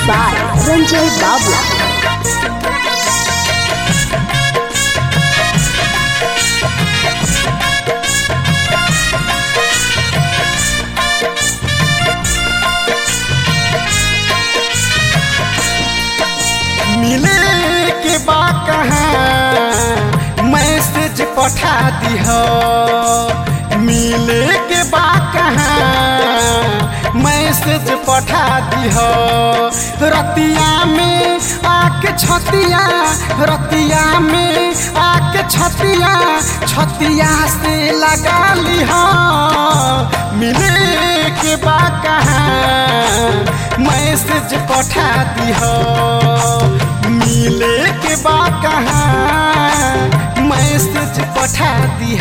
by Ranjay Babla. मिले के बा कहाँ मैसेज पठा दिह मिले के बा कहाँ मैसेज पठा दिह रतिया में आके छतिया रतिया में आके छतिया छतिया से लगा लिह मिले के बा कहाँ मैसेज पठा दिह मिले के बा कहाँ मैसेज पठा दिह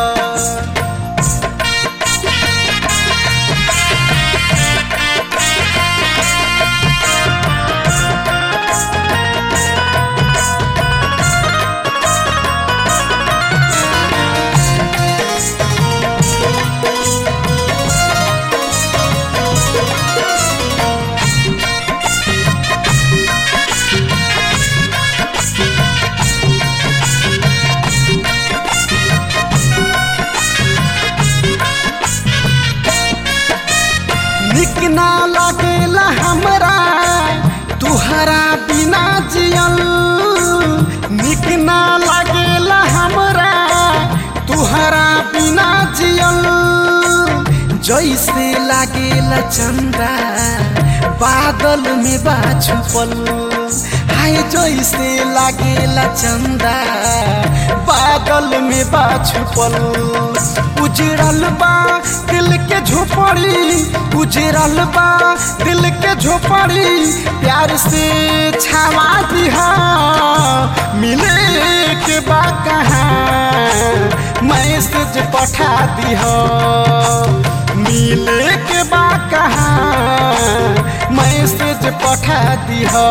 निक ना लगेला हमरा तुहरा बिना जियल निक ना लगेला हमरा तुहरा बिना जियल जैसे लागेला चंदा बादल में बा छुपल हाय जैसे लागेला चंदा बादल में बा छुपल उजड़ल बा दिल के झोपड़ी उजड़ल बा दिल के झोपड़ी प्यार से छावा दिहा मिले के बा कहाँ मैसेज पठा दिहा मिले के बा कहाँ मैसेज पठा दिहा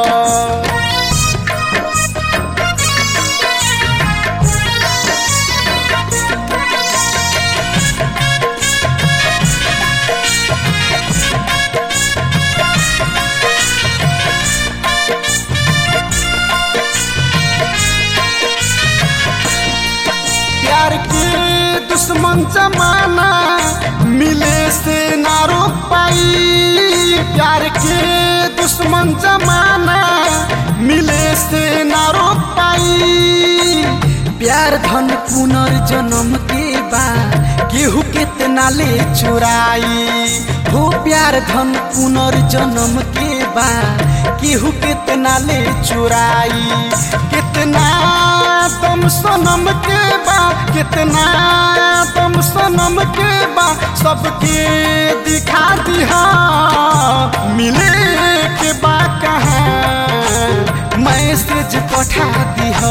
प्यार के दुश्मन जमाना मिले से ना रोक पाई प्यार के दुश्मन जमाना मिले से ना रोक पाई प्यार धन पुनर्जन्म के बा केहू कितना ले चुराई हो प्यार धन पुनर्जन्म के बा केहू कितना ले चुराई कितना तुम सनम के बा कितना तुम सनम के बा सबके दिखा दिहा मिले के बा कहाँ मैसेज पठा दिहा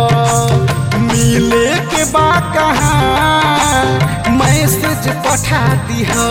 मिले के बा कहाँ मैसेज पठा दिहा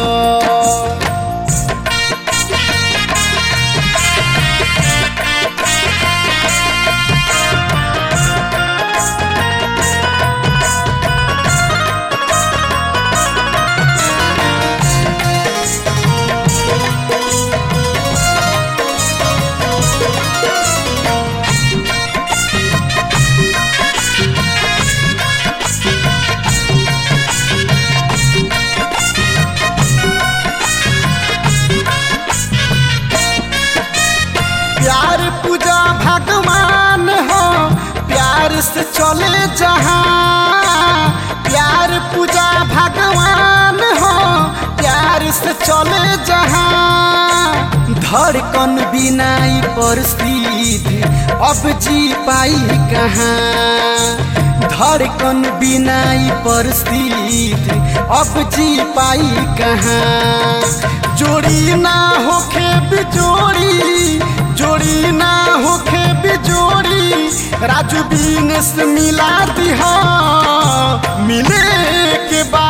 प्यार पूजा भगवान हो प्यार से चले जहाँ प्यार पूजा भगवान हो प्यार से चले जहाँ धड़कन बिनाई पर सीधे अब जी पाई कहाँ धड़कन बिनाई पर सीधे अब जी पाई कहाँ जोड़ी ना होखे बिजोड़ी जोड़ी ना होखे बिजोड़ी राजू बीनेस मिला दिहा मिले के बा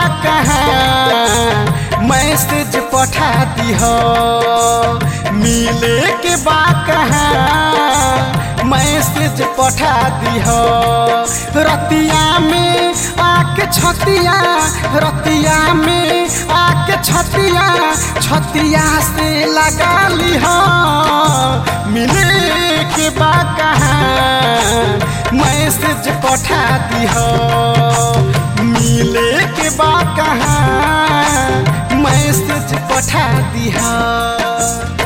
कहाँ मैसेज पठा दिहा मिले के बा कहाँ मैसेज पठा दिह रतिया में आके छतिया रतिया में आके छतिया छतिया से लगा ली हो मिले के बा कहाँ मैसेज पठा दी हो मिले के बा कहाँ मैसेज पठा दी हो